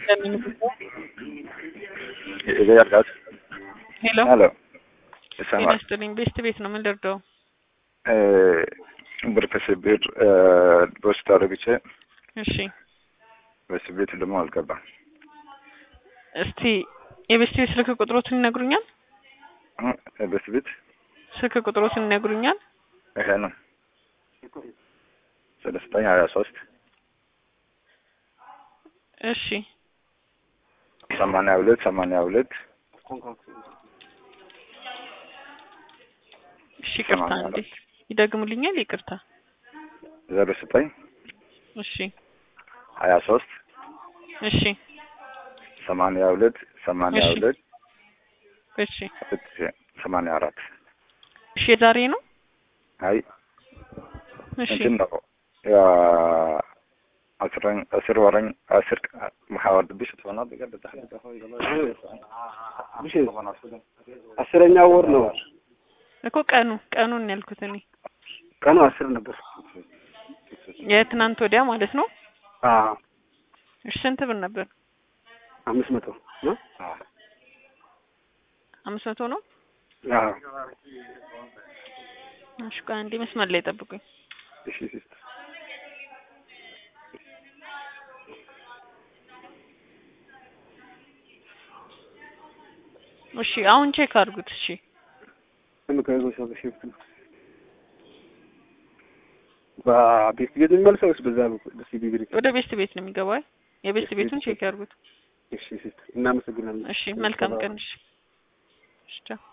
የተዘጋጋት ሄሎ ሄሎ ጤና ይሰማል። ይስጥልኝ። ቤስት ቤት ነው ምን ልርዳው? ብር ከስብር በውስጥ አድርግቼ እሺ በስብ ቤት ደግሞ አልገባም። እስቲ የቤስት ቤት ስልክ ቁጥሮትን ይነግሩኛል? በስብ ቤት ስልክ ቁጥሮትን ይነግሩኛል? ይሄ ነው ሰለስተኛ ሀያ ሶስት እሺ ሰማንያ ሁለት ሰማንያ ሁለት እሺ ይቅርታ ሰማንያ እንዴ አራት ይደግሙልኛል? ይቅርታ ዜሮ ዘጠኝ እሺ ሀያ ሶስት እሺ ሰማንያ ሁለት ሰማንያ እሺ። ሁለት እሺ ሰማንያ አራት እሺ የዛሬ ነው? አይ እሺ እንትን ነው ያ አስረኝ አስር ወረኝ አስር ማሐወር ብሽ ተሆና በገደ አስረኛ ወር ነው። እኮ ቀኑ ቀኑን ያልኩት እኔ ቀኑ አስር ነበር። የትናንት ወዲያ ማለት ነው። አዎ እሺ ስንት ብር ነበር? አምስት መቶ ነው። አምስት መቶ ነው። አዎ እሺ ቆይ አንዴ መስመር ላይ ጠብቁኝ። እሺ እሺ። እሺ አሁን ቼክ አድርጉት። እሺ ከመካከሉ ሰው በሽፍት ነው። በቤት ቤት የሚመልሰው ወይስ በዛ በኩል በሲቢ ብር? ወደ ቤስት ቤት ነው የሚገባው። አይ የቤስት ቤቱን ቼክ ያድርጉት። እሺ እሺ። እናመሰግናለን። እሺ መልካም ቀን። እሺ እሺ ቻው።